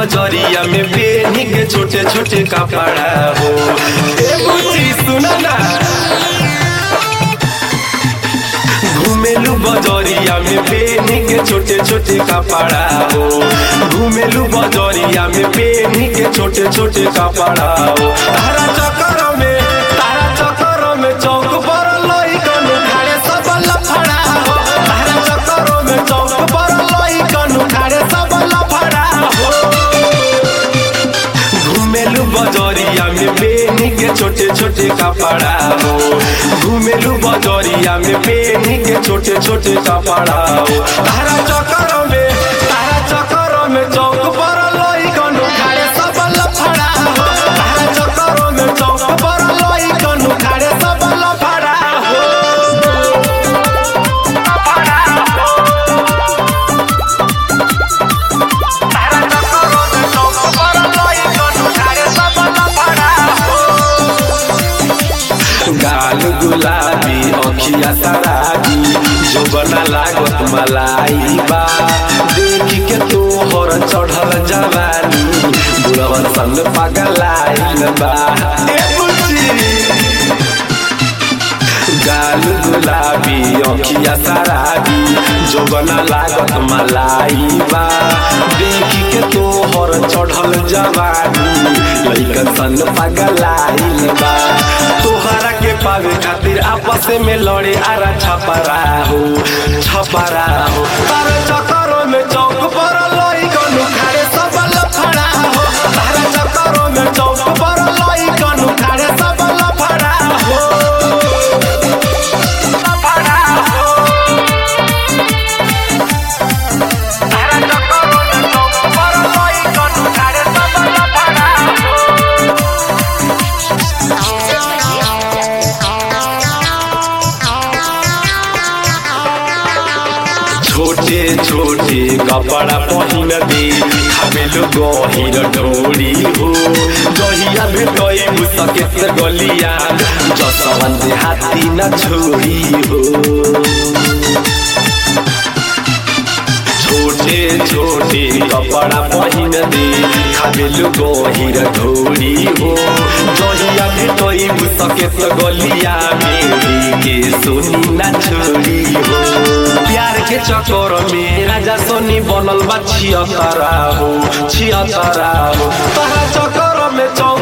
बजरिया में बेनी के छोटे छोटे कपड़ा हो ए बुच्ची सुना ना घुमेलू बजरिया में बेनी के छोटे छोटे कपड़ा हो घुमेलू बजरिया में बेनी के छोटे छोटे कपड़ा हो तारा चक्कर में तारा चक्कर में चौक पर लइकन खाड़े सब लफड़ा हो तारा चक्कर में चौक पर लइकन खाड़े सब लफड़ा हो घुमेलू बजरिया में बेनी के छोटे छोटे कपड़ा हो घुमेलू बजरिया में बेनी के छोटे छोटे कपड़ा हो तारा चक्कर में तारा चक्कर में चौक पर लइकन खाड़े सब लफड़ा हो तारा चक्कर में चौक पर लइकन खाड़े सब लफड़ा हो लफड़ा हो तारा चक्कर में चौक पर लइकन खाड़े सब लफड़ा हो गाल गुलाबी अखिया सराबी जो बना लागत मलाई बा देख के तोहर चढ़ल जवानी बुढ़वन सन पगलाइल बा ए बुच्ची गाल गुलाबी अखिया सराबी जो बना लागत मलाई बा देख के तोहर चढ़ल जवानी लइकन सन पगलाइल बा तोहरा के पावे खातिर आपस में लड़े आरा छपरा हो छपरा हो तार चक्करों में चौक पर लइकन खाड़े सब लफड़ा हो तार चक्करों में चौक पर लइकन खाड़े सब लफड़ा हो लफड़ा हो तारा चक्करों में चौक पर लइकन खाड़े सब लफड़ा हो छोटे छोटे कपड़ा पहिन दे खामेलो गहिर ढोरी हो जहिया भेटै मुसकेत गलिया जसवन दे हाथी न छोरी हो छोटे छोटे कपड़ा पहिन दे खामेलो गहिर ढोरी हो जहिया भेटै मुसकेत गलिया मेरी के सोनी न छोरी हो प्यार के चक्कर में राजा सोनी बनल बा छियतरा हो छियतरा हो तोरा चक्कर में चौ